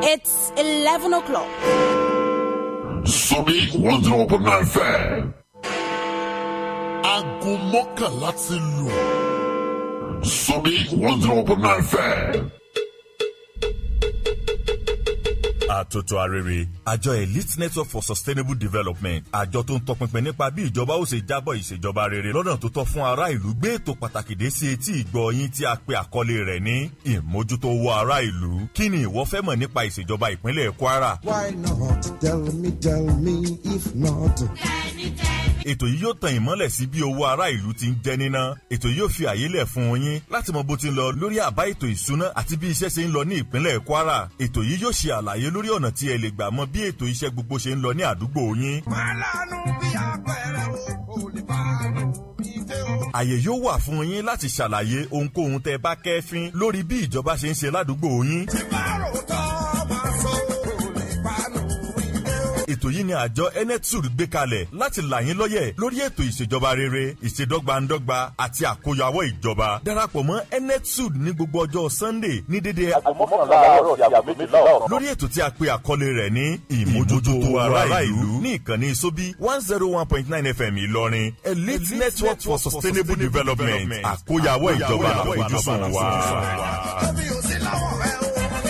It's 11 o'clock. Sórí one zero point nine fẹ́. aago mọ́kànlá ti lù. Sórí one zero point nine fẹ́. àtòtò arére àjọ elite network for sustainable development àjọ tó ń tọpinpin nípa bí ìjọba ó ṣe jábọ̀ ìṣèjọba rere lọ́nà tó tọ́ fún ará ìlú gbé ètò pàtàkì dé sí etí ìgbọ́ yín tí a pe àkọlé rẹ̀ ní ìmójútó owó ará ìlú kí ni ìwọ fẹ́ mọ̀ nípa ìṣèjọba ìpínlẹ̀ kwara. Why not? Tell me, tell me, if not. ètò yìí yóò tan ìmọ́lẹ̀ sí bí owó ará ìlú ti ń jẹ́ níná ètò yìí yóò fi àyè lẹ̀ fún yín láti mọ bó ti ń lọ lórí àbá ètò ìsúná àti bí iṣẹ́ ṣe ń lọ ní ìpínlẹ̀ kwara ètò yìí yóò ṣe àlàyé lórí ọ̀nà tí ẹ lè gbà mọ bí ètò iṣẹ́ gbogbo ṣe ń lọ ní àdúgbò yín. Màlánù bí apẹ̀rẹ̀ o, kò lè bá lò bí dé o. àyè yóò wà fún yín láti ṣàlàyé ohunkóhun tẹ́ bá kẹ́fín lórí bí ìjọba ṣe ń ṣe ládùúgbò yín. Bárò tọ́ máa sọ, kò lè bá lò bí dé o. ètò yìí ni àjọ enetud gbé kalẹ̀ láti là yín lọ́yẹ̀ lórí ètò ìṣèjọba rere ìṣèdọ́gbandọ́gba àti àkóyawọ́ ìjọba darapọ̀ mọ́ enetud ní gbogbo ọjọ́ sunday ní dédé lórí ètò tí a pe àkọlé rẹ̀ ní ìmójútó ará ìlú ní ìkànnì sóbí one zero one point nine fm ìlọrin elite network for sustainable development àkóyawọ́ ìjọba àfojúsùn wa. Tóbi ò sí láwọ̀ rẹ o.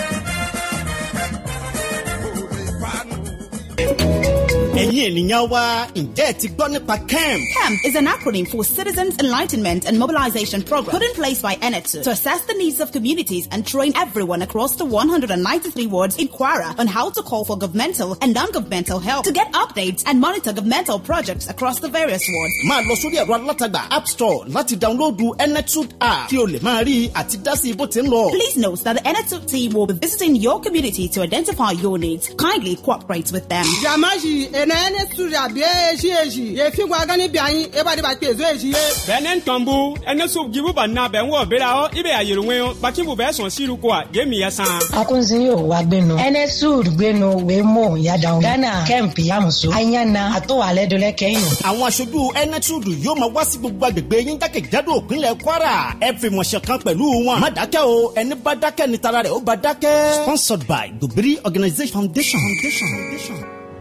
Kò lè bá lò bí dé o. ẹ̀yin ènìyàn wa ǹjẹ́ ẹ ti gbọ́ nípa kemp. CAMP is an acronym for Citizens Enlightenment and Mobilization Program put in place by ENETU to assess the needs of communities and train everyone across the 193 wards in Kwara on how to call for governmental and non-governmental help to get updates and monitor governmental projects across the various wards. máa lọ sórí ẹ̀rọ alátagbà app store láti dáńlóòdù enetud app kí o lè máa rí àti dá sí bó ti ń lọ. Please note that the ENETU team will be visiting your community to identify your needs. Kindly cooperate with them. jamaji ene ene studia bie eji eji ye fi gwa gani bi anyi e ba de ba pe zo eji ye bɛnɛ tɔnbu ɛnɛ so jibu ba na bɛn wɔ bera hɔ i bɛ a yɛlɛŋɛ yɔ bakibu bɛ sɔn siru ko a je mi yɛ san. akunzi yóò wá gbénu enesud gbénu wémo yadaun ghana kemp yamuso ayana àtọwálẹ dọlẹ kẹyìn. àwọn aṣojú enetud yóò máa wá sí gbogbo agbègbè yín jákèjádò òpinlẹ̀ kwara ẹ fi mọ̀ṣẹ̀ kan pẹ̀lú wọn. má dákẹ́ o ẹni bá dákẹ́ ni tara rẹ̀ ó bá dákẹ́. sponsored by dobiri organisation foundation. foundation. foundation.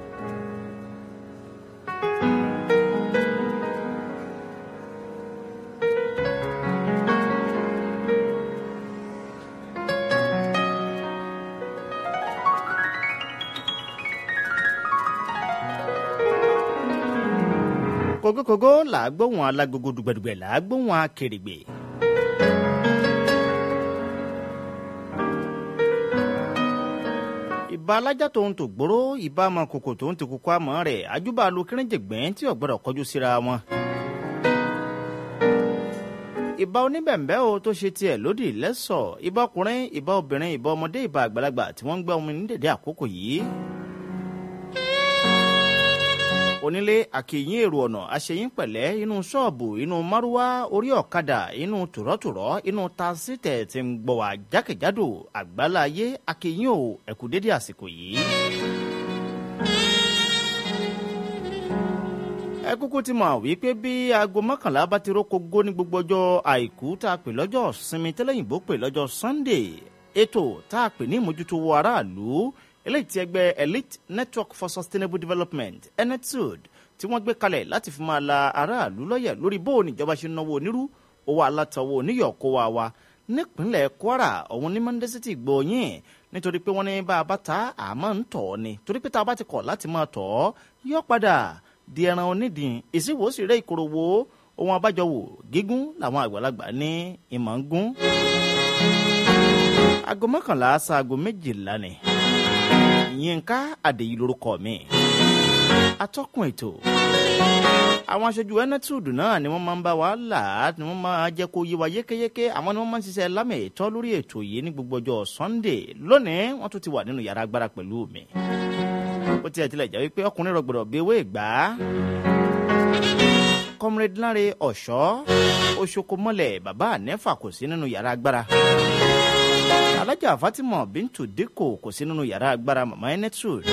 kògókògó là á gbóhùn alágogo dùgbẹ̀dùgbẹ̀ là á gbóhùn akèrègbè. ìbá alájà tó ń tò gbóró ìbá ọmọ kòkò tó ń ti kókó àmọ́ rẹ̀ àjùbà lu kéré-jẹ̀gbẹ́ tí ò gbọ́dọ̀ kọjú síra wọn. ìbá oníbẹ̀m̀bẹ́ o tó ṣe tiẹ̀ lódì lẹ́sọ̀ ìbá ọkùnrin ìbá obìnrin ìbá ọmọdé ìbá àgbàlagbà tí wọ́n ń gbẹ́ omi ní dèdè àkókò yìí onílé àkèyìn èrò ọ̀nà àṣeyín pẹ̀lẹ́ inú ṣọ́ọ̀bù inú márúwá orí ọ̀kadà inú tùrọ̀tùrọ̀ inú tasítẹ̀ tí ń gbọ̀ wá jákèjádò àgbáláyé àkèyìn ò ẹ̀kú dédé àsìkò yìí. ẹ kúkú ti mọ̀ wípé bí aago mọ́kànlá bá ti rókò gó ní gbogbo ọjọ́ àìkú tá a pè lọ́jọ́ sinmi tẹ́lẹ̀yìnbó pè lọ́jọ́ sunday ètò tá a pè ní ìmójútó aráàlú eléyìí tí ẹgbẹ́ elite network for sustainable development enetud tí wọ́n gbé kalẹ̀ láti fi máa la aráàlú lọ́yẹ̀ lórí bó níjọba ṣe ń náwó onírú owó alátọwọ́ oníyọ̀kó wa wa nípínlẹ̀ kwara ọ̀hún ní mọ́ndésítì gbòòyìn nítorí pé wọ́n ní bá a bá ta àmọ́ ń tọ̀ ọ́ ni torí pé tá a bá ti kọ̀ láti máa tọ̀ ọ́ yọ padà di ẹran onídìí ìsìnwó sì rẹ́ ìkorò wo ohun abájọ wò gígùn làwọn àgbàlagbà ní ìmọ̀ ń gún. aago mọ́kànlá ṣaago méjìlá ni yínká àdèyí lorúkọ mi atọ́kùn ètò àwọn aṣojú enetud náà ni wọ́n máa ń bá wa là á ni wọ́n máa jẹ́ kó yé wa yékéyéké àwọn ni wọ́n máa ń ṣiṣẹ́ lámì ìtọ́ lórí ètò yìí ní gbogbo ọjọ́ sunday lónìí wọ́n tún ti wà nínú yàrá agbára pẹ̀lú mi ó tiẹ̀ tilẹ̀ jẹ́ wípé ọkùnrin rọgbọ̀dọ̀ bí ewé ìgbà comrade lanre ọ̀ṣọ́ oṣokomọ́lẹ̀ bàbá ànẹ́fà kò sí nínú yàrá agbára alájà fatima bintu dikko kò sí nínú yàrá agbára mama enetud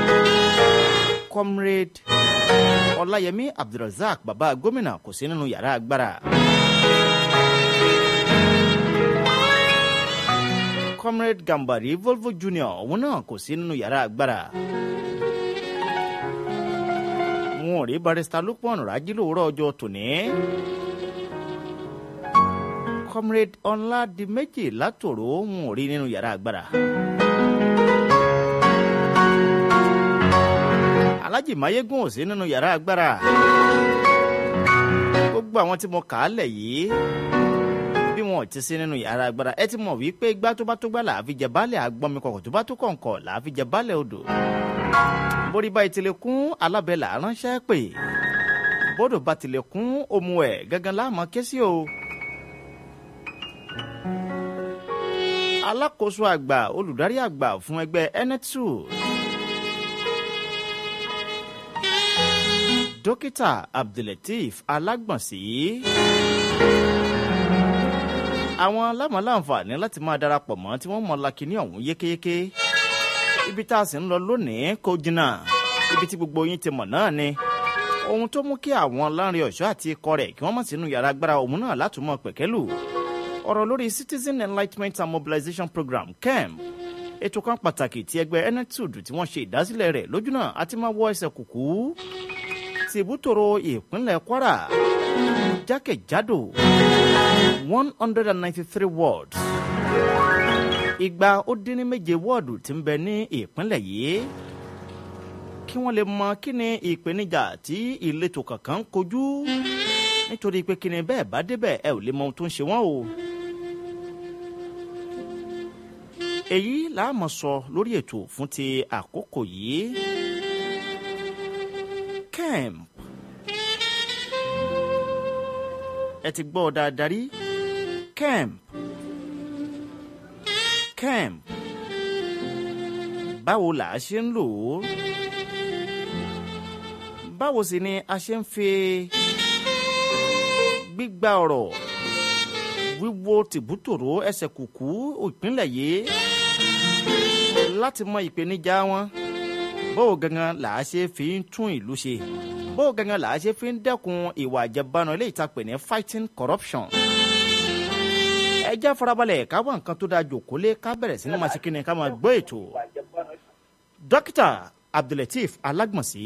comrade ọláyẹmí abdulrasaq bàbá gómìnà kò sí nínú yàrá agbára comrade gambari volvo junior òun náà kò sí nínú yàrá agbára wọn ò rí barista lupon rájí lówùúrọ̀ ọjọ́ tòní comrade ọ̀làdìmẹ́jì látòrò wọn ò rí nínú yàrá agbára. alhaji mayegun ò sí nínú yàrá agbára gbogbo àwọn tí mo kà á lẹ̀ yìí bí wọn ò ti sí nínú yàrá agbára ẹ ti mọ̀ wípé igbá tó bá tó gbá làá fi jẹ baálẹ̀ àgbọ̀nmi kọ̀kọ̀ tó bá tó kọ̀ǹkọ̀ làá fi jẹ baálẹ̀ odò borí bá ìtìlẹ̀ kún alábẹ́ là ránṣẹ́ pè bódò bá tilẹ̀ kún omu ẹ̀ gángan láàmú ké sí o. alákòóso àgbà olùdarí àgbà fún ẹgbẹ́ enetsu dókítà abdulateef alágbọ̀nsí àwọn alámọ̀láǹfààní láti máa darapọ̀ mọ́ tí wọ́n mọ lakini ọ̀hún yékéyéké ibi tá a sì ń lọ lónìí kò jìnnà ibi tí gbogbo yín ti mọ̀ náà ni ohun tó mú kí àwọn láńrin ọ̀ṣọ́ àti ikọ̀ rẹ̀ kí wọ́n mọ̀ sínú yàrá agbára òun náà látúmọ̀ pẹ̀kẹ́lù ọ̀rọ̀ lórí citizen enlightenment and mobilization program kemp ètò kan pàtàkì tí ẹgbẹ́ enetud tí wọ́n ṣe ìdásílẹ̀ rẹ̀ lójúnà àti máa wọ ẹsẹ̀ kùkú ti ìbútòrò ìpínlẹ̀ kwara jákèjádò one hundred and ninety-three wards igba ó dín ní méje wọ́ọ̀dù tí ń bẹ ní ìpínlẹ̀ yìí kí wọ́n lè mọ kí ni ìpèníjà tí ìletò kankan ń kojú nítorí pé kí ni bẹ́ẹ̀ bá débẹ̀ ẹ ò lè mọ ohun tó ń ṣe wọ́n o. èyí làá mọ̀ sọ lórí ètò fún ti àkókò yìí kemp ẹ ti gbọ́ dáadáa rí kemp kemp báwo là á ṣe ń lò ó báwo sì ni a ṣe ń fi gbígba ọ̀rọ̀ wíwo tìbútòrò ẹsẹ̀ kùkú ìpínlẹ̀ yìí láti mọ ìpèníjà wọn báwo gangan là á ṣe fi ń tún ìlú ṣe báwo gangan là á ṣe fi ń dẹ́kun ìwà àjẹbánu ilé ìtàpè ní fighting corruption ẹ já farabalẹ̀ ká wá nǹkan tó dáa jòkólé ká bẹ̀rẹ̀ sí ní máa ṣe kíni ká máa gbọ́ ètò dókítà abdulateef alágbọ̀nsí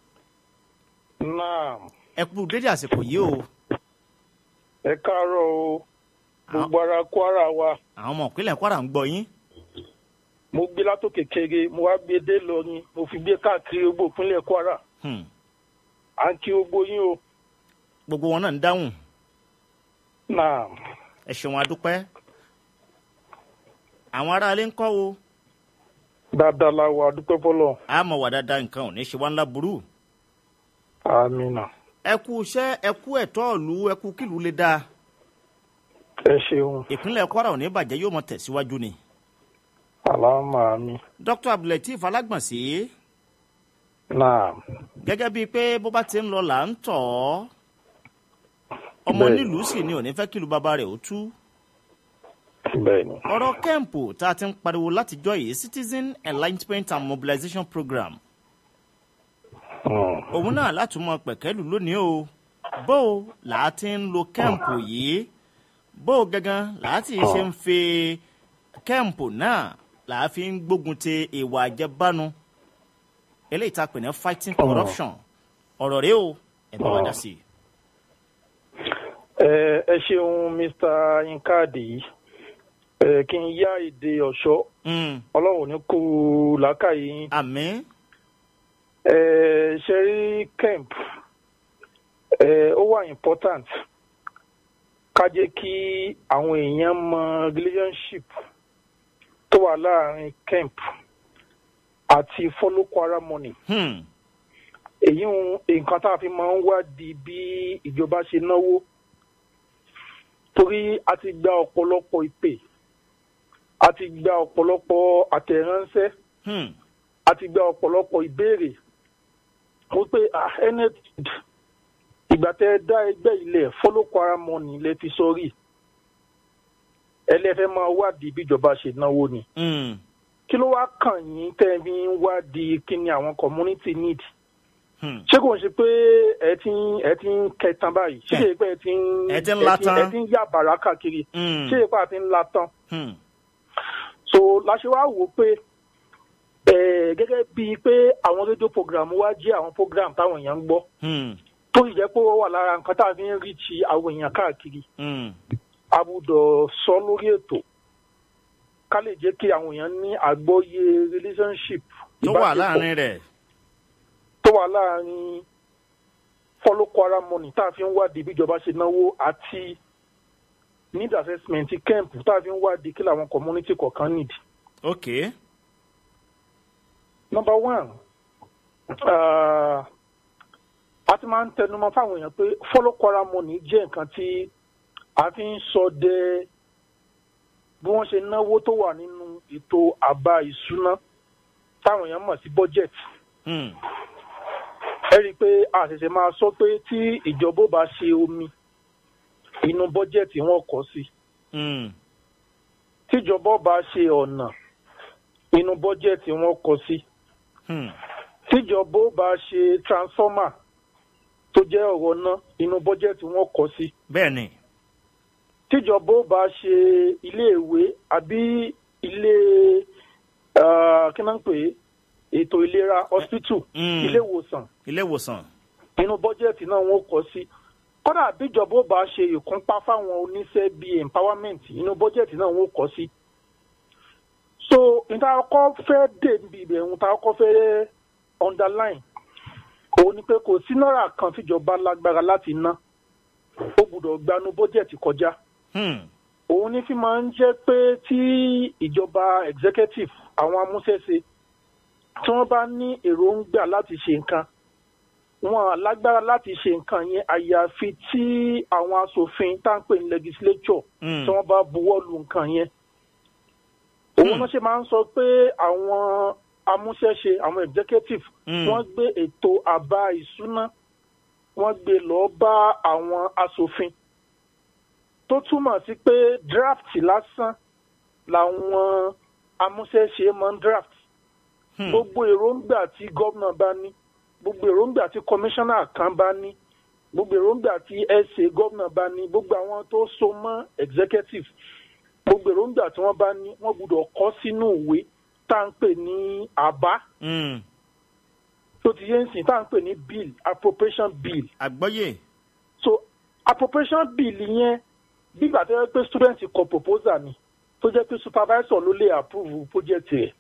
náà ẹ kú dédé àsìkò yìí o ẹ káàárọ̀ o gbogbo ara kwara wa àwọn ọmọ ìpínlẹ̀ kwara ń gbọ́ yín mo gbé látòkè kéré mo wá gbé dé lọrin mo fi gbé káàkiri gbogbo ìpínlẹ̀ kwara Hmm. à ń kí gbogbo yín o gbogbo wọn náà ń dáhùn náà ẹ ṣeun adúpẹ́ àwọn aráalé ń kọ́ o dáadáa la wà dúpẹ́ fọlọ́ a mọ̀ wà dáadáa nǹkan ò ní ṣe wá ńlá burú àmìnà ẹ kú iṣẹ́ ẹ kú ẹ̀tọ́ ìlú ẹ kú kílù lè dáa ẹ ṣeun ìpínlẹ̀ kwara ò ní bàjẹ́ yóò mọ tẹ̀síwájú ni àlámà mi dr abdulateef alágbọ̀nsí náà gẹ́gẹ́ bíi pé bó bá ti ń lọ là ń tọ̀ ọ́ ọmọ Bẹ́ẹ̀ni. nílùú sì ni ò ní fẹ́ kílù bàbá rẹ̀ ó tú bẹ́ẹ̀ ni ọ̀rọ̀ kẹ́ǹpù tá a ti ń pariwo látijọ́ yìí citizen enlightenment and mobilization program Hmm. òun náà látúmọ̀ pẹ̀kẹ́lù lónìí o bó o là á ti ń lo kẹ́ǹpù yìí bó o gangan là á ti ṣe ń fi kẹ́ǹpù náà là á fi ń gbógun ti ìwà àjẹbánu eléyìí tá a pè ní fighting corruption ọ̀rọ̀ rẹ o ẹ bá wa dá sí i. ẹ ẹ ṣeun mr yinkadi ẹ kí n yá èdè ọ̀ṣọ́ Mm, ọlọ́run ò ní kó làákàyè yín àmín ẹ ṣe rí camp ẹ ó wà important ká jẹ́ kí àwọn èèyàn mọ relationship tó wà láàrin camp àti follow kwara money Hmm, èyí ń nǹkan tá a fi máa ń wádìí bí ìjọba ṣe náwó torí a ti gba ọ̀pọ̀lọpọ̀ ìpè a ti gba ọ̀pọ̀lọpọ̀ àtẹ̀ránṣẹ́ hmm, a ti gba ọ̀pọ̀lọpọ̀ ìbéèrè mo pé ah enet ìgbà tẹ ẹ dá ẹgbẹ́ ilẹ̀ follow kwara money lẹ fi sọrí ẹlẹ́fẹ́ máa wádìí bíjọba ṣe náwó ni hmm, kí ló wá kàn yín tẹ́ ẹ fi ń wádìí kí ni àwọn community need hmm. ṣé kò ń ṣe pé ẹ ti ń ẹ ti ń kẹtan báyìí ṣé kò ń ṣe pé ẹ ti ń Ẹ ti ń la tán. ẹ ti ń yá bàrà káàkiri Hmm. ṣé kò ń ṣe pé ẹ ti ń la tán Hmm. so la ṣe wá wò ó pé eh, gẹ́gẹ́ bíi pé àwọn rédíò program wa jẹ́ àwọn program táwọn èèyàn ń gbọ́ Hmm. tó sì jẹ́ pé ó wà lára nǹkan tá a fi ń rí ti àwọn èèyàn káàkiri Hmm. a gbọ́dọ̀ sọ lórí ètò ká lè jẹ́ kí àwọn èèyàn ní àgbọ́yé relationship tó wà ìbáṣepọ̀ láàrin rẹ̀. tó wà láàrin follow kwara money tá a fi ń wádìí bí ìjọba ṣe náwó àti need assessment camp tá a fi ń wádìí kí làwọn community kọ̀ọ̀kan need. ok. number one uh, a ti máa ń tẹnumọ́ fáwọn èèyàn pé follow kwara money jẹ́ nǹkan tí a fi ń sọ dé bí wọ́n ṣe náwó tó wà nínú ètò àbá ìṣúná táwọn èèyàn mọ̀ sí budget Hmm. ẹ rí i pé a ṣẹ̀ṣẹ̀ máa sọ pé tí ìjọba ò bá ṣe omi inú bọ́jẹ̀tì wọn kọ́ sí Hmm. tíjọba ò bá ṣe ọ̀nà inú bọ́jẹ̀tì wọn kọ́ sí Hmm. tíjọba ò bá ṣe transformer tó jẹ́ ọ̀rọ̀ náà inú bọ́jẹ̀tì wọn kọ́ sí bẹ́ẹ̀ ni. tíjọba ò bá ṣe iléèwé àbí ilé ah, kí náà ń pè é ètò ìlera hospital Mm. ilé ìwòsàn ilé ìwòsàn. inú bọ́jẹ̀tì náà wọ́n kọ́ sí kódà bíjọba ó bá ṣe ìkúnpá fáwọn oníṣẹ́ bíi empowerment inú bọ́jẹ̀tì náà wọ́n kọ́ sí. so níta kọ́ fẹ́ dé níbi ìbẹ̀rù níta kọ́ fẹ́ underline òun ni pé kò sí náírà kan tíjọba lágbára láti ná ó gbúdọ̀ gbanú bọ́jẹ̀tì kọjá Hmm. òun ní fi máa ń jẹ́ pé tí ìjọba executive àwọn amúṣẹ́ṣe tí wọ́n bá ní èròǹgbà láti ṣe nǹkan wọn lágbára láti ṣe nǹkan yẹn àyàfi tí àwọn asòfin tá à ń pè ní legislature Hmm. tí wọ́n bá buwọ́ lu nǹkan yẹn. òun náà ṣe máa ń sọ pé àwọn amúṣẹ́ṣe àwọn executive Hmm. wọ́n gbé ètò àbá ìṣúná wọ́n gbé lọ́ọ́ bá àwọn asòfin tó túmọ̀ sí pé draft lásán làwọn amúṣẹ́ṣe máa ń draft Hmm. gbogbo èròǹgbà tí gómìnà bá ní gbogbo èròǹgbà tí kọmíṣánná kan bá ní gbogbo èròǹgbà tí ẹsẹ gómìnà bá ní gbogbo àwọn tó so mọ́ executive gbogbo èròǹgbà tí wọ́n bá ní wọ́n gbọ́dọ̀ kọ sínú ìwé tá à ń pè ní àbá Hmm. tó ti yé ń sìn tá à ń pè ní bill appropriation bill àgbọ́yé. so appropriation bill yẹn bígbà tó yẹ pé student kọ proposal ni tó jẹ́ pé supervisor ló lè approve project rẹ̀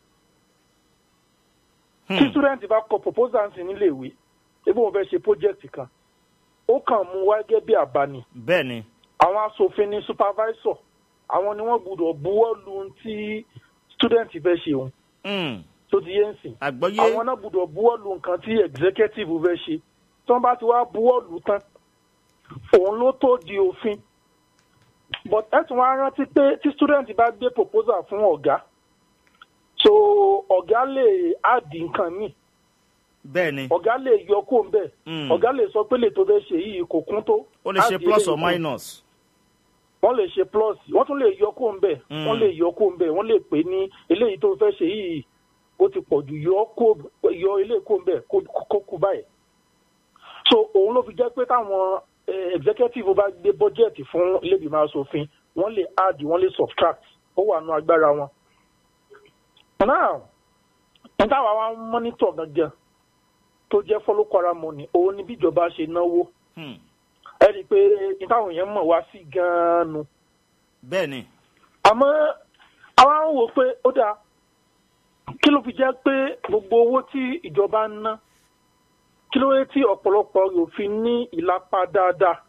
tí Hmm. student bá kọ proposal sí níléèwé ebi wọn fẹ́ ṣe project kan ó kàn mú wá gẹ́gẹ́ bí àbá ni bẹ́ẹ̀ ni. àwọn asòfin ní supervisor àwọn ni wọ́n gbọ́dọ̀ buwọ́ lu ohun tí student fẹ́ ṣe òun Hmm. tó ti yé ń sìn àgbọ́yé. àwọn náà gbọ́dọ̀ buwọ́ lu nǹkan tí executive fẹ́ ṣe tí wọ́n bá ti wá buwọ́ lu tán òun ló tó di òfin but ẹ tún wá rántí pé tí student bá gbé proposal fún ọ̀gá so ọ̀gá lè áàdì nǹkan míì bẹ́ẹ̀ ni. ọ̀gá lè yọ kó ń bẹ̀ Mm. ọ̀gá lè sọ pé lè tó fẹ́ ṣe yìí kò kún tó ó lè ṣe áàdì plus or eléyìí kún. minus. wọ́n lè ṣe plus wọ́n tún lè yọ kó ń bẹ̀ Mm. wọ́n lè yọ kó ń bẹ̀ wọ́n lè pè ní eléyìí tó fẹ́ ṣe yìí ó ti pọ̀ jù yọ kó yọ eléyìí kó ń bẹ̀ kó kó kú báyìí. so òun ló fi jẹ́ pé táwọn eh, executive bá gbé budget fún ilé-ìgbìmọ̀ asòfin wọ́n lè add wọ́n lè subtract ó wà nù agbára wọn. now níta wàá wá ń monitor gangan tó jẹ́ follow kwara money òun ni bí ìjọba ṣe náwó Hmm. ẹ rí i pé nítawọn èèyàn mọ̀ wá sí gan-an nu bẹ́ẹ̀ ni. àmọ́ àwa ń wò pé ó dáa kí ló fi jẹ́ pé gbogbo owó tí ìjọba ń ná kí ló dé tí ọ̀pọ̀lọpọ̀ rẹ̀ ò fi ní ìlapa dáadáa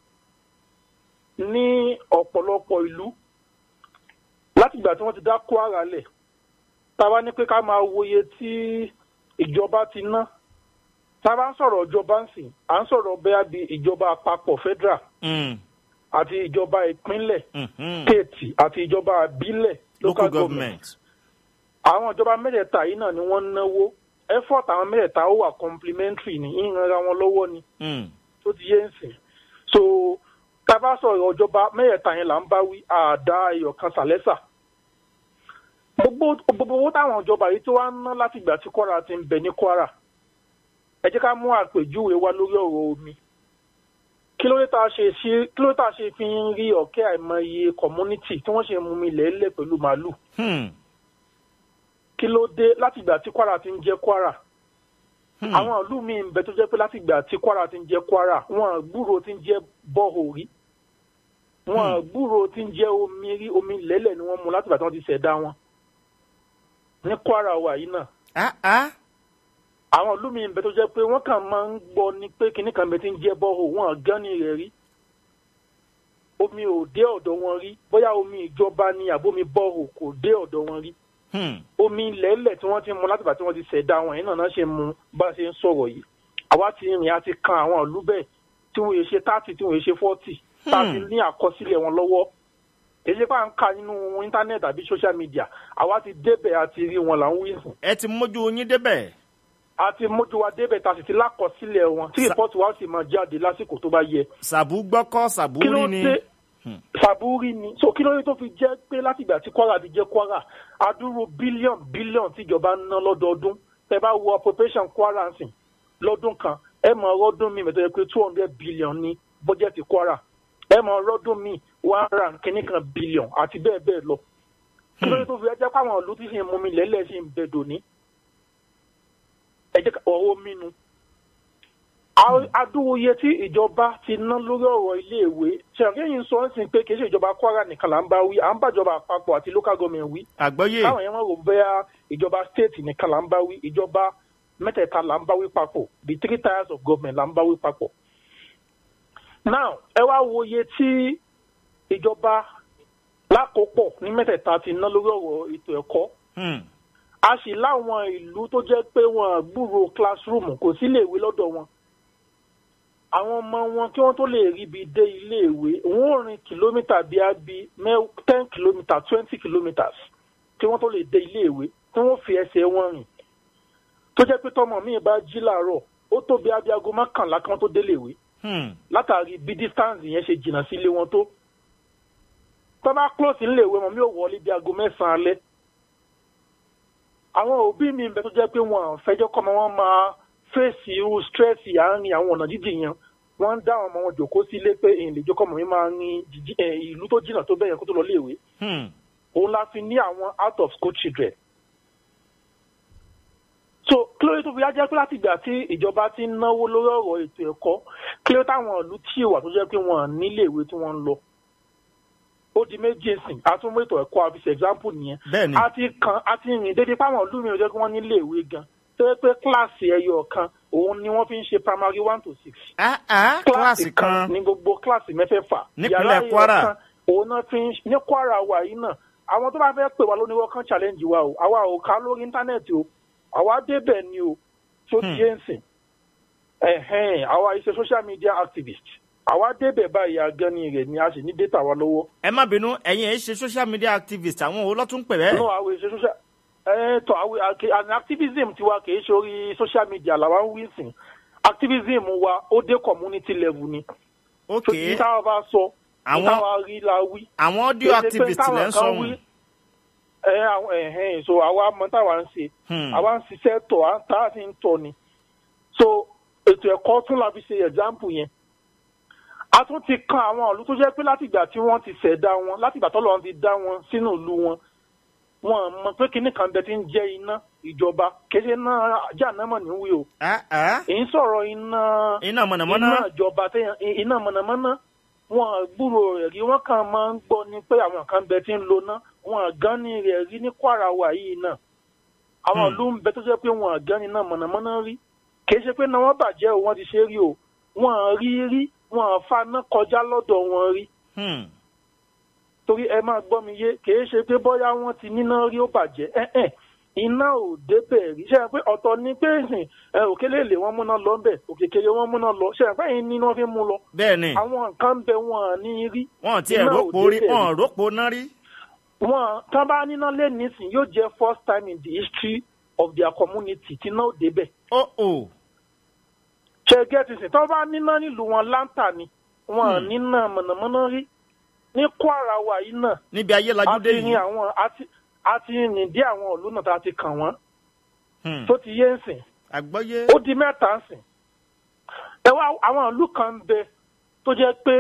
ní ọ̀pọ̀lọpọ̀ ìlú látìgbà tí wọ́n ti dá kwara lẹ̀ tá a bá ní pé ká máa wòye tí ìjọba ti ná tá a bá ń sọ̀rọ̀ ìjọba ń sìn à ń sọ̀rọ̀ bẹ́ẹ̀ bí ìjọba àpapọ̀ federal Hmm. àti ìjọba ìpínlẹ̀ Mhm. state àti ìjọba àbílẹ̀ local government. àwọn ìjọba mẹ́tẹ̀ẹ̀ta yìí náà ni wọ́n ń náwó effort àwọn mẹ́tẹ̀ẹ̀ta ó wà complementary ní ìranra wọn lọ́wọ́ ni Hmm. tó ti yé ń sìn so tá a bá sọ̀rọ̀ ìjọba mẹ́tẹ̀ẹ̀ta yẹn là ń bá wí àdá ẹyọ kan sàlẹ́sà gbogbo gbogbo owó táwọn ìjọba yìí tí wọ́n á ná láti ìgbà tí kwara ti ń bẹ ní kwara ẹ jẹ́ ká mú àpèjúwe wa lórí ọ̀rọ̀ omi kí ló dé tá a ṣe ṣe kí ló dé tá a ṣe fi ń rí ọ̀kẹ́ àìmọye community tí wọ́n ṣe mú mi lẹ́lẹ̀ pẹ̀lú màálù Hmm. kí ló dé láti ìgbà tí kwara ti ń jẹ́ kwara àwọn ìlú míì ń bẹ tó jẹ́ pé láti ìgbà tí kwara ti ń jẹ́ kwara wọn gbúrò ti ń jẹ́ bọ́ọ̀ rí wọn gbúrò ti ń jẹ́ omi rí omi lẹ́lẹ̀ ni wọ́n mu láti ìgbà tí wọ́n ti ṣẹ̀dá wọn ní kwara wà yìí náà àwọn ìlú míì ń bẹ tó jẹ́ pé wọ́n kàn máa ń gbọ́ ni pé kinní kan bẹ ti ń jẹ́ bọ́ọ̀ wọn gán ní rẹ̀ rí omi ò dé ọ̀dọ̀ wọn rí bóyá omi ìjọba ni àbómi bọ́ọ̀ kò dé ọ̀dọ̀ wọn rí omi lẹ́lẹ̀ tí wọ́n ti mu látìgbà tí wọ́n ti ṣẹ̀dá wọn yìí náà náà ṣe mu bá a ṣe ń sọ̀rọ̀ yìí àwa ti rìn àti kan àwọn ìlú bẹ́ẹ̀ tí wọ́n yẹ ṣe thirty tí wọ́n yẹ ṣe forty tá a ti ní àkọsílẹ̀ wọn lọ́wọ́ èyí pa ń ka nínú íńtánẹ́ẹ̀tì àbí social media àwa ti débẹ̀ àti rí wọn là ń wí sùn. ẹ ti mójú yín débẹ̀. a ti mójú wa débẹ̀ tá a sì ti lákọsílẹ̀ wọn tí rìpọ́tù wa sì máa jáde lásìkò tó bá yẹ. sàbú gbọ́kọ́ sàbú kí ló rí ni. dé sàbúrí ni so kí ló dé tó fi jẹ́ pé láti ìgbà tí kwara ti jẹ́ kwara adúrú bílíọ̀n bílíọ̀n tíjọba ń ná lọ́dọọdún tẹ bá wo appropriation kwara sìn lọ́dún kan ẹ mọ̀ ọdún mi mẹ́tọ́ yẹ pé two hundred billion ní bọ́jẹ̀tì kwara ẹ mọ̀ ọdún mi one rand kìíní kan billion àti bẹ́ẹ̀ bẹ́ẹ̀ lọ kí ló dé tó fi jẹ́ pé àwọn ìlú tí sì ń mú mi lẹ́lẹ̀ sì ń bẹ dòní ẹ jẹ́ ọ̀rọ̀ mínú adúwòye tí ìjọba ti ná lórí ọ̀rọ̀ iléèwé ṣàkíyèsí sọ ń sìn pé kì í ṣe ìjọba kwara nìkan là ń bá wí à ń bàjọba àpapọ̀ àti local government wí. àgbọ́yé. káwọn yẹn wọ́n rò bẹ́ẹ̀ ìjọba state nìkan là ń bá wí ìjọba mẹ́tẹ̀ẹ̀ta là ń bá wí papọ̀ the three tiers of government là ń bá wí papọ̀. now ẹ wá wo iye tí ìjọba lákòópọ̀ ní mẹ́tẹ̀ẹ̀ta ti ná lórí ọ̀rọ̀ ètò ẹ̀kọ́ a sì láwọn ìlú tó jẹ́ pé wọ́n gbúrò classroom kò sí iléèwé lọ́dọ̀ wọn àwọn ọmọ wọn kí wọ́n tó lè ríbi dé iléèwé wọ́n ò rin kìlómítà bíi abi ten kìlómítà twenty kilometres kí wọ́n tó lè dé iléèwé tí wọ́n fi ẹsẹ̀ wọn rìn tó jẹ́ pé tọmọ mi bá jí làárọ̀ ó tó bí abiago mọ́kànlá kí wọ́n tó déléèwé látàrí bí distance yẹn ṣe jìnnà sí ilé wọn tó tọ́ bá close níléèwé wọn mi ò wọlé bí aago mẹ́sàn-án alẹ́ àwọn òbí mi ń bẹ tó jẹ́ pé wọn fẹjọ́ kọ́ ọmọ wọn máa fèsì irú stress àárín àwọn ọ̀nà jíjìn yẹn wọ́n ń dá àwọn ọmọ wọn jòkó sílé pé èyí lè jókòó ọmọ mi máa rin ìlú tó jìnnà tó bẹ́yẹn kó tó lọ léèwé òun la fi ní àwọn out of school children. so kí ló dé tó fi yá jẹ́ pé láti ìgbà tí ìjọba ti ń náwó lórí ọ̀rọ̀ ètò ẹ̀kọ́ kí ló táwọn ìlú tí ìwà tó jẹ́ pé wọ́n níléèwé tí wọ́n ń lọ ó di méjì sìn àtúnmọ̀ ètò ẹ̀kọ́ àfisẹ̀ example nìyẹn Bẹ́ẹ̀ni. a ti kan a ti rìn dédé páwọn ìlú mi ò jẹ́ kí wọ́n nílé ìwé gan tó yẹ pé kíláàsì ẹyọ kan òun ni wọ́n fi ń ṣe primary one to six. kíláàsì kan ní gbogbo kíláàsì mẹ́fẹ̀ẹ̀fà. Nípínlẹ̀ Yàrá ẹyọ Kwara. kan, òun náà fi ń ní Kwara wà yìí náà àwọn tó bá fẹ́ pè wá lóníwọ́ kan challenge wa o àwa ò ká lórí íńtánẹ́ẹ̀tì o àwa débẹ̀ ni o tó ti yé ń sìn ẹ̀hẹ́n àwa iṣẹ́ social media activist àwa débẹ̀ báyìí agani rẹ̀ ni a sì ní data wa lọ́wọ́. ẹ má bínú ẹ̀yin ẹ̀ ṣe social media activist àwọn wo lọ́tún pè bẹ́ẹ̀. no àwọn iṣẹ́ social ẹ tọ àwọn àkè- àní activism tiwa kìí ṣe orí social media làwa ń wí sìn activism wa ó dé community level ni. ok so ní táwa bá sọ ní Àwọn- táwa rí la wí. àwọn audio Kìí ṣe pé activist táwọn lẹ́ ń kan sọ wí, wọn. ẹ àwọn ẹhẹn so àwa mọ táwa ń ṣe Hmm. àwa ń ṣiṣẹ́ tọ̀ à ń tá a sì ń tọ̀ ni so ètò ẹ̀kọ́ tún la fi ṣe example yẹn a tún ti kan àwọn ìlú tó jẹ́ pé látìgbà tí wọ́n ti ṣẹ̀dá wọn látìgbà tọ́lọ́run ti dá wọn sínú ìlú wọn wọn mọ pé kinní kan bẹ ti ń jẹ́ iná ìjọba kéde náà jáànámọ̀ ní wí o èyí sọ̀rọ̀ iná Iná mọ̀nàmọ́ná. iná ìjọba téèyàn iná mọ̀nàmọ́ná wọn gbúrò rẹ̀ rí wọn kàn máa ń gbọ́ ni pé àwọn kan bẹ ti ń lo ná wọn gan ni rẹ̀ rí ní kwara wà yìí náà àwọn ìlú ń bẹ tó jẹ́ pé wọn gan ni iná mọ̀nàmọ́ná rí kìí ṣe pé náà wọ́n bàjẹ́ o wọ́n ti ṣe rí o wọn rí rí wọn faná kọjá lọ́dọ̀ wọn rí torí ẹ máa gbọ́ mi yé kìí ṣe pé bóyá wọ́n ti níná rí ó bàjẹ́ ẹ̀ẹ́n iná ò débẹ̀ rí ṣe é pé ọ̀tọ̀ ni pé ìsìn ẹ òkèlè lè wọ́n múná lọ ńbẹ̀ òkèkèrè wọ́n múná lọ ṣe é pé yín níná fi mú lọ. bẹ́ẹ̀ni àwọn nǹkan ń bẹ wọn à ní rí. wọn ti ẹ̀ Iná ò rọ́pò rí débẹ̀ wọn rọ́pò náà rí. wọn tán bá níná lé nísìn yóò jẹ́ first time in the history of their community tí náà ò débẹ̀. ó ò. ṣe gẹ́tì sìn tán bá níná nílùú wọn láǹtà ni wọn à níná mọ̀nàmọ́ná rí ní kwara wa yìí náà níbi ayé lajú dé a ti ní yìí. àwọn a ti a ti rìn dé àwọn ìlú náà tá a ti kàn wọ́n tó ti yé ń sìn àgbọ́yé. ó di mẹ́ta ń sìn ẹ wá àwọn ìlú kan ń bẹ tó jẹ́ pé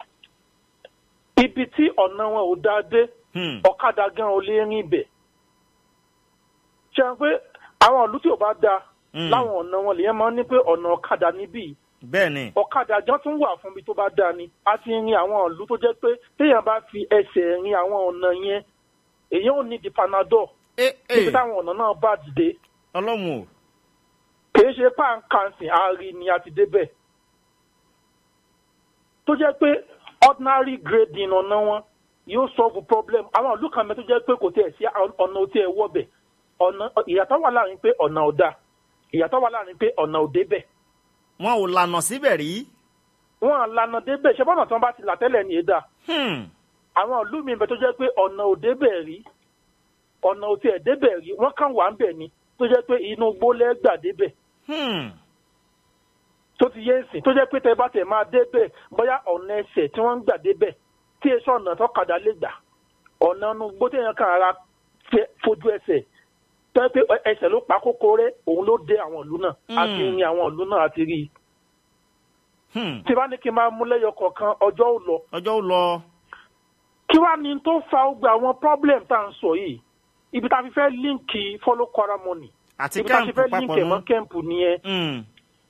ibi tí ọ̀nà wọn ò dáa dé ọ̀kadà gan ò lè rìn bẹ̀ ṣé ṣe é pé àwọn ìlú tí ò bá da Mm. láwọn ọ̀nà wọn lèyẹn máa ń ní pé ọ̀nà ọ̀kadà níbí bẹ́ẹ̀ ni ọ̀kadà jọ tún wà fún ibi tó bá da ni a ti rin àwọn ìlú tó jẹ́ pé téèyàn bá fi ẹsẹ̀ rin àwọn ọ̀nà yẹn èyàn ò ní di panadol níbi táwọn ọ̀nà náà bá dìde ọlọ́run o kìí ṣe pàǹkàǹsì àárín ni a ti débẹ̀ tó jẹ́ pé ordinary grading ọ̀nà wọn yóò solve problem àwọn ìlú kan mẹ́ tó jẹ́ pé kò tiẹ̀ sí ọ̀nà tí ẹ̀ wọ́bẹ̀ ọ̀nà ìyàtọ̀ wà láàrin pé ọ̀nà ò dáa ìyàtọ̀ wà láàrin pé ọ̀nà ò débẹ̀ wọn ò lànà síbẹ̀ rí. wọn à lànà débẹ̀ ṣé bọ́nà tí wọ́n bá ti là tẹ́lẹ̀ ní èdà Hmm. àwọn ìlú mi bẹ tó jẹ́ pé ọ̀nà ò débẹ̀ rí ọ̀nà ò tiẹ̀ débẹ̀ rí wọ́n kàn wà ń bẹ̀ ni tó jẹ́ pé inú gbólẹ́ gbà débẹ̀ Hmm. tó ti yé nsìn tó jẹ́ pé tẹ bá tẹ̀ máa débẹ̀ bóyá ọ̀nà ẹsẹ̀ tí wọ́n ń gbà débẹ̀ tí èso ọ̀nà tó kàdá lè gbà ọ̀nà inú gbó téèyàn kan ara fẹ́ fojú ẹsẹ̀ tó jẹ́ pé ẹsẹ̀ ló pa kókó rẹ̀ òun ló dé àwọn ìlú náà àti Mm. rin àwọn ìlú náà àti rí i Hmm. tí bá ní kí n máa mú lẹ́yọ kọ̀ọ̀kan ọjọ́ ò lọ ọjọ́ ó lọ. kí wàá ní tó fa gbogbo àwọn problem tá à ń sọ yìí ibi tá a fi fẹ́ líǹkì follow kwara money àti ibi tá a fi kẹ́ǹpù fẹ́ papọ̀ líǹkì ẹ̀mọ́ nù. kẹ́ǹpù nìyẹn Hmm.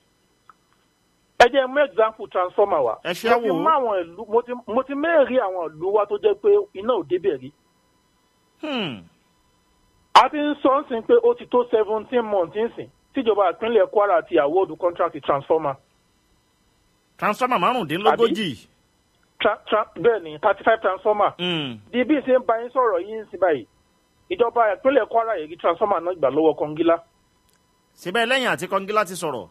ẹ jẹ́ mú example transformer wa Ẹ ṣe mo ti wò ó. mú àwọn ìlú mo ti mo ti mẹ́rin àwọn ìlú wa tó jẹ́ pé iná ò débẹ̀ rí Hmm. a ti ń sọ ń sìn pé ó ti tó seventeen months ń sìn tíjọba ìpínlẹ̀ kwara ti award contract transformer transformer márùndínlógójì. tra tra bẹ́ẹ̀ ni thirty five transformer Hmm. di bí n ṣe ń bá yín sọ̀rọ̀ yín sí báyìí ìjọba ìpínlẹ̀ kwara yìí transformer náà gbà lọ́wọ́ kọ́ngílá síbẹ̀ lẹ́yìn àti kọ́ngílá ti sọ̀rọ̀.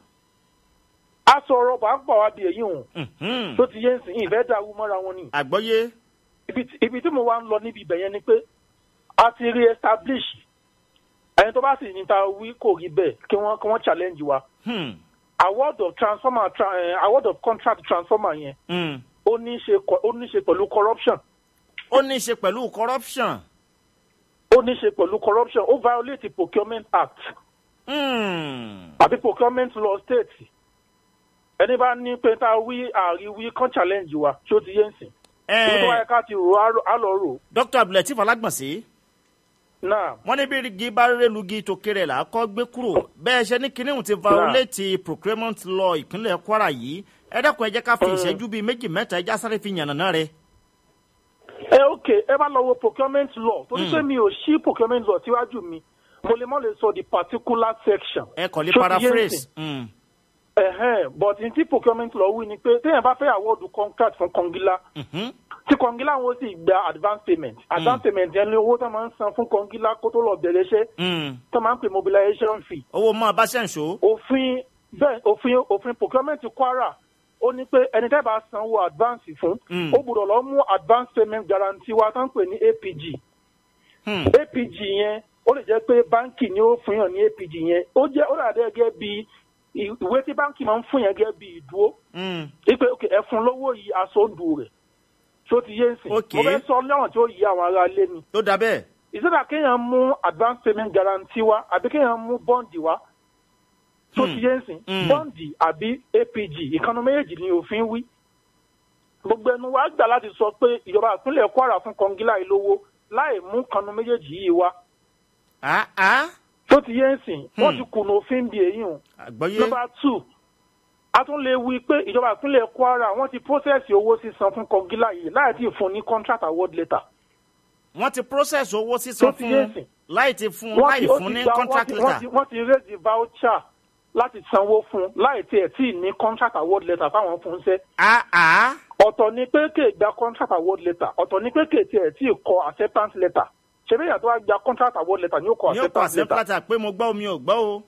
a sọ̀rọ̀ bá ń pọ̀ wá bí èyí hùn Hmm. tó ti yé ń sìn ìfẹ́ dàrú mọ́ra wọn ni àgbọ́yé. ibi tí- ibi tí mo wá ń lọ níbi ibẹ̀ yẹn ni pé a ti re establish ẹni tó bá sì ní ta wí kò rí bẹ́ẹ̀ kí wọ́n kí wọ́n challenge wa Hmm. award of transformer tra, eh, award of contract transformer yẹn Hmm. ó ní í ṣe kọ- ó ní í ṣe pẹ̀lú corruption ó ní í ṣe pẹ̀lú corruption. ó ní í ṣe pẹ̀lú corruption ó violate the procurement act Hmm. àbí procurement law state ẹni bá ní pé ta wí àríwí kan challenge wa tí ó ti yé ń sìn ibi tó wáyé ká ti rò á rò- á lọ rò dr abdulateef alágbọ̀nsẹ̀ náà wọ́n ní bí igi bá rélugi tó kéré là á kọ́ gbé kúrò bẹ́ẹ̀ ṣe ní kinní ti violate procurement law ìpínlẹ̀ kwara yìí ẹ dẹ́kun ẹ jẹ́ ká fi Mm. ìṣẹ́jú bíi méjì mẹ́ta ẹja sáré fi yànnàná rẹ̀. ẹ ok ẹ bá lọ wo procurement law torí Mm. pé mi ò ṣí procurement law síwájú mi mo lè mọ lè sọ the particular section. ẹ kàn lè Ṣó ti yé paraphrase. nsìn? Hmm. Ẹ̀hẹ́n, but n tí procurement law wí ni pé téèyàn bá fẹ́ award contract fún kọngilá Mhm. tí kọngilá wọn sì gba advance payment advance payment yẹn ni owó tó máa ń san fún kọngilá kó tó lọ bẹ̀rẹ̀ iṣẹ́ Hmm. tó máa ń pè mobilization fee. owó mọ́ abáṣẹ́ǹṣó. òfin bẹ́ẹ̀ òfin òfin procurement kwara ó ní pé ẹni tẹ́ bá sanwó advance fún Mm. ó gbọ́dọ̀ lọ mú advance payment guarantee wa tó ń pè ní apg Hmm. apg yẹn ó lè jẹ́ pé báńkì ni ó fún yàn ní apg yẹn ó jẹ́ ó dàdé gẹ́gẹ́ bí ì- ìwé tí báńkì máa ń fún yàn gẹ́gẹ́ bí ìdúró Hmm. wípé ok ẹ fún lówó yìí aṣọ́ndù rẹ̀ tó ti yé ń sìn Ok. mo fẹ́ sọ lẹ́wọ̀n tí ó yí àwọn ará ilé ni tó dà bẹ́ẹ̀. ìsọdà kéèyàn mú advance payment guarantee wa àbí kéèyàn mú bọ́ǹdì wa tó Hmm. ti yé ń sìn Hmm. bọ́ǹdì àbí apg ìkànnì méjèèjì ni òfin wí gbogbo ẹnu wa gbà láti sọ pé ìjọba ìpínlẹ̀ kwara fún kọngílá ìlówó láì mú kànnì méjèèjì yìí wá Ah, ah. tó ti yé ń sìn wọ́n Hmm. ti kùnà òfin bí èyí hùn àgbọ́yé. number two a tún lè wí pé ìjọba ìpínlẹ̀ kwara wọ́n ti process owó sísan fún kọngílá yìí láì tí ì fún ní contract award letter wọ́n ti process owó sísan Tó ti yé fún sìn. láì ti fún wọ́n láì ti- ó fún ti ní gba- contract wọ́n ti- wọ́n letter. ti- wọ́n ti raise the voucher láti sanwó fún un láì tiẹ̀ tí ì ní contract award letter fáwọn fún un ṣẹ́. Ah, ah. ọ̀tọ̀ ni pé kè gba contract award letter ọ̀tọ̀ ni pé kè tiẹ̀ tí ì kọ acceptance letter ṣebí èèyàn tó wá gba contract award letter ni ó kọ ní ó kọ acceptance letter àṣẹ pé mo gbọ́ omi ò gbọ́ o.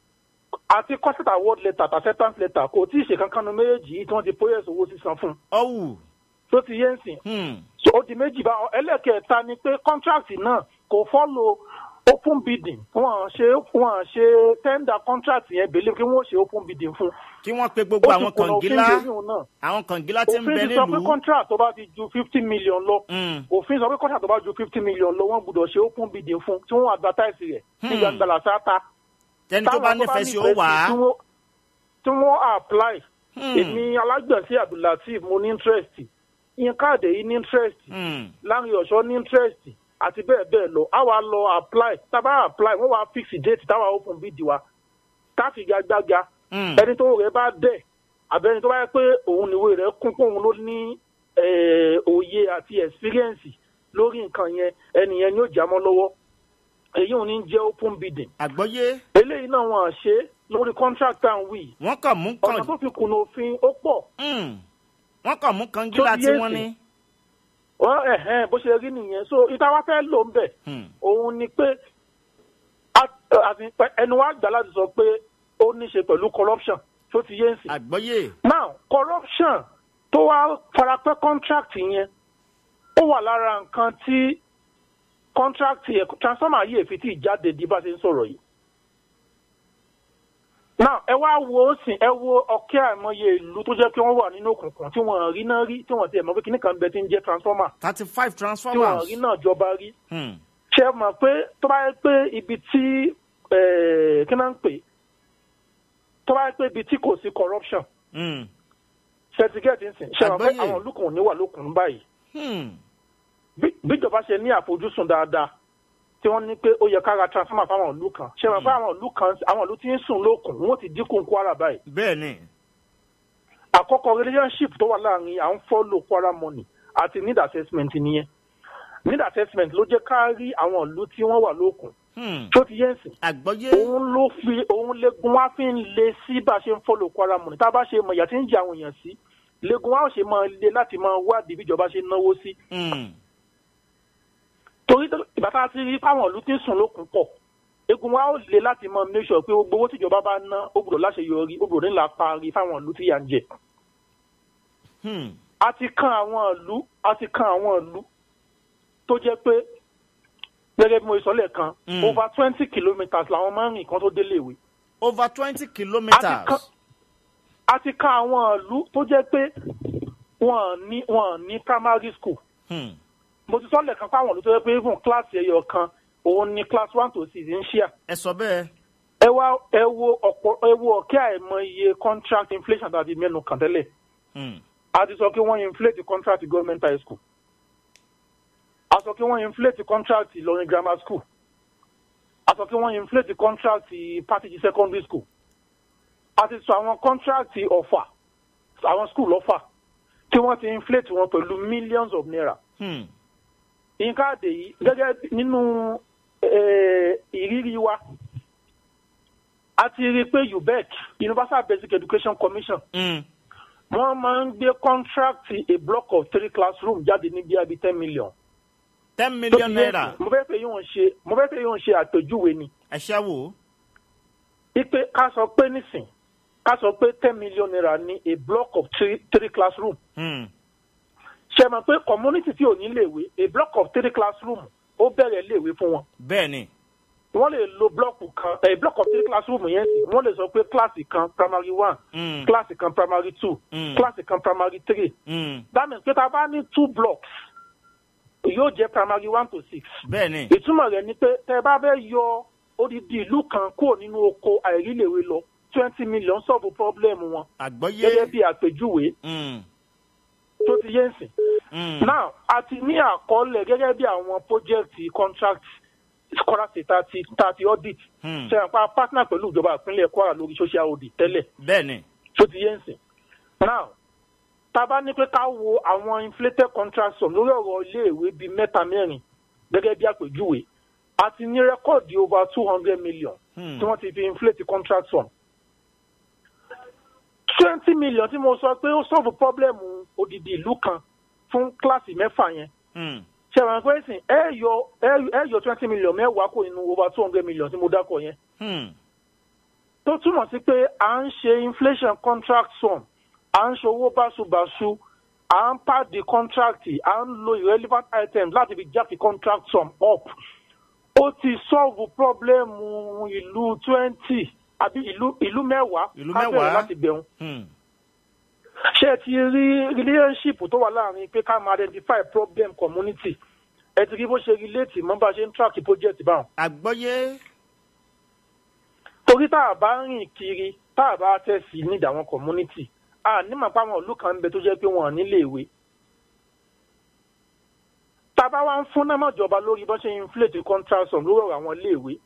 àti contract award letter àti acceptance letter kò tí ì ṣe kankan nu méjèèjì yìí tí wọ́n ti process owó sísan fún un ọ̀wù. tó ti yé ń sìn Hmm. so ó di méjì bá ẹlẹ́kẹ̀ẹ́ta ni pé contract náà kò follow open bidding wọ́n ṣe wọ́n ṣe tender contract yẹn believe kí wọ́n ṣe open bidding fún kí wọ́n pe gbogbo ó ti àwọn kùnà òfin kàngílá bí oyún náà àwọn kàngílá tí ń bẹ òfin ti sọ pé nílùú. contract tó bá ti ju fifty million lọ Hmm. òfin sọ pé contract tó bá ju fifty million lọ wọ́n gbọ́dọ̀ ṣe open bidding fún tí wọ́n advertise rẹ̀ ní Hmm. gbangba làṣáta tẹni tó bá Táwọn nífẹ̀ẹ́ sí ó nífẹ̀ẹ́ wà á. tí wọ́n- tí wọ́n apply Hmm. èmi alágbọ̀nsí abdulateef mo ní interest yín káàdé yìí ní interest Hmm. láàrin ọ̀ṣọ́ ní interest àti bẹ́ẹ̀ bẹ́ẹ̀ lọ á wá lọ apply tá a bá apply wọ́n wá fix date táwa open bid wa ká fi gagbága ẹni tó rẹ̀ bá dẹ̀ àbẹ́ni tó bá yẹ pé òun níwèé rẹ̀ kún pé òun ló ní eh, òye àti experience lórí nǹkan yẹn ẹni yẹn ni ó jámọ́ lọ́wọ́ èyí ò ní jẹ́ open bidding. àgbọ́yé. eléyìí náà wọn à ṣe lórí contract and we. wọ́n kàn mú kan. ọ̀nà tó fi kùnà òfin ó pọ̀. wọ́n kàn mú kan gíla tí wọ́n ní. wọ́n ẹ̀hẹ́n bó ṣe rí nìyẹn so ìta wá fẹ́ lò ń bẹ̀. òun ni pé a- àti pé ẹnu wa gbà láti sọ pé ó ní ṣe pẹ̀lú corruption tó ti yé ń sìn. àgbọ́yé. now corruption tó wá farapẹ́ contract yẹn ó wà lára nǹkan tí contract yẹn transformer yìí èfi tí ìjáde di bá ṣe ń sọ̀rọ̀ yìí. now ẹ wá wo ó sìn ẹ wo ọ̀kẹ́ àìmọye ìlú tó jẹ́ pé wọ́n wà nínú òkùnkùn tí wọ́n rí náà rí tí wọ́n ti ẹ̀ mọ̀ pé kíní kan bẹ tí ń jẹ́ transformer thirty five tí wọ́n transformers. rí náà jọba rí Hmm. ṣe é mọ̀ pé tó bá yẹ pé ibi tí eh, kí náà ń pè tó bá yẹ pé ibi tí kò sí corruption Hmm. ṣẹtigẹ́ẹ̀tì ń sìn ṣe mọ̀ pé Àgbọ́yé. àwọn olùkùn ò ní wà lókun báyìí Hmm. bí- bíjọba ṣe ní àfojúsùn dáadáa tí wọ́n ní pé ó yẹ ká ra transformer fáwọn ìlú kan ṣe mọ̀ pé àwọn ìlú kan àwọn ìlú tí ń sùn lókun wọ́n ti dínkù Kwara báyìí bẹ́ẹ̀ ni. àkọ́kọ́ relationship tó wà láàrin à ń follow Kwara money àti need assessment nìyẹn need assessment ló jẹ́ ká rí àwọn ìlú tí wọ́n wà lókun Hmm. tó ti yẹn sìn àgbọ́yé. òun ló fi òun legun wá fi ń le sí bá a ṣe ń follow Kwara money tá a bá ṣe mọ̀ ìyà tí ń jẹ àwọn èèyàn sí legun wá ò ṣe máa le láti máa wádìí bíjọba ṣe ń náwó sí Hmm. torí tó- ìgbà tá a ti rí fáwọn ìlú tí ń sùn lókun pọ̀ egun wa ó le láti mọ make sure pé gbogbo owó tíjọba bá ná ó gbọ́dọ̀ láṣeyọrí ó gbọ́dọ̀ nílà parí fáwọn ìlú tí yà ń jẹ. Hmm. a ti kan àwọn ìlú a ti kan àwọn ìlú tó jẹ́ pé gẹ́gẹ́ bí mo sọ lẹ́ẹ̀kan Mm. over twenty kilometres làwọn máa ń rìn kan tó délé ìwé. over twenty a ti kan kilometres. a ti kan àwọn ìlú tó jẹ́ pé wọ́n ní wọ́n ní primary school Hmm. mo ti sọ lẹ́ẹ̀kan fáwọn ìlú tó jẹ́ pé even class ẹyọ kan òun ni class one to six ń ṣíà. ẹ sọ bẹ́ẹ̀. ẹ wá ẹ wo ọ̀pọ̀ ẹ wo ọ̀kẹ́ àìmọye contract inflation tàbí mẹ́nu kàn tẹ́lẹ̀ Hmm. a ti sọ pé wọ́n inflate contract government high school a sọ pé wọ́n inflate contract Ìlọrin grammar school a sọ pé wọ́n inflate contract Patigi secondary school a ti sọ àwọn contract Ọ̀fà àwọn school Ọ̀fà tí wọ́n ti inflate wọn pẹ̀lú millions of naira Hmm. nǹkan àdè yìí gẹ́gẹ́ bí- nínú eh, ìrírí wa a ti rí i pé UBEC Universal Basic Education Commission Hmm. wọ́n máa ń gbé contract a block of three classroom jáde ní bíi abi ten million. ten Tó million ti yé naira. sí, mo fẹ́ fẹ́ yóò ṣe mo fẹ́ fẹ́ yóò ṣe àpèjúwe ni ẹ ṣẹ́ wò. ipe ká sọ pé nísìn ká sọ pé ten million naira ní a block of three three classroom Hmm. ṣe mọ̀ pé community tí ò ní léèwé a block of three classroom ó bẹ̀rẹ̀ léèwé fún wọn. bẹ́ẹ̀ ni. wọ́n lè lo blọ́ọ̀kù kan ẹ̀ block of three classroom yẹn sì wọ́n lè sọ pé kíláàsì kan primary one Hmm. kíláàsì kan primary two Mm. kíláàsì kan primary three Hmm. that means pé tá a bá ní two blocks yóò jẹ́ primary one to six bẹ́ẹ̀ ni. ìtumọ̀ rẹ̀ ni pé tẹ́ ẹ bá fẹ́ yọ odidi ìlú kan kúrò nínú oko àìríléwé lọ twenty million solve problem wọn àgbọ́yé. gẹ́gẹ́ bí àpèjúwe Hmm. tó ti yé ń sìn. Hmm. now a ti ní àkọọ́lẹ̀ gẹ́gẹ́ bí àwọn project contract Kwara State thirty thirty audit Hmm. ṣe àpá partner pẹ̀lú ìjọba ìpínlẹ̀ Kwara lórí social audit tẹ́lẹ̀ bẹ́ẹ̀ ni. tó ti yé ń sìn. now tá a bá ní pé ká wo àwọn inflated contract sum lórí ọ̀rọ̀ iléèwé bíi mẹ́ta mẹ́rin gẹ́gẹ́ bí àpèjúwe a ti ní rẹ́kọ̀dì over two hundred million Hmm. tí wọ́n ti fi inflate contract sum. twenty million tí mo sọ pé ó solve problem odidi ìlú kan fún kíláàsì mẹ́fà yẹn Hmm. ṣe àwọn ẹgbẹ́ ìsìn ẹ yọ ẹ- ẹ yọ twenty million mẹ́wàá kò nínú over two hundred million tí mo dákọ̀ yẹn Hmm. tó túmọ̀ sí pé à ń ṣe inflation contract sum à ń ṣòwò báṣubàṣu à ń pàdé contract à ń lo irrelevant items láti fi jáde contract sum up ó ti solve problem ìlú twenty àbí ìlú ìlú mẹ́wàá Ìlú ká bẹ̀rẹ̀ mẹ́wàá. láti bẹ̀rù Hmm. ṣé ẹ ti rí relationship tó wà láàrin pé ká máa identify problem community ẹ ti rí bó ṣe relate mọ́ bá ṣe ń track project báwọn. àgbọ́yé. torí tá a bá rìn kiri tá a bá tẹ̀sí ní àwọn community a nímọ̀ pé àwọn ìlú kan ń bẹ tó jẹ́ pé wọ́n nílé ìwé. tá tá a bá wá ń fún náà mọ̀jọba lórí bọ́n ṣe inflate contract sum lórí ọ̀rọ̀ àwọn iléèwé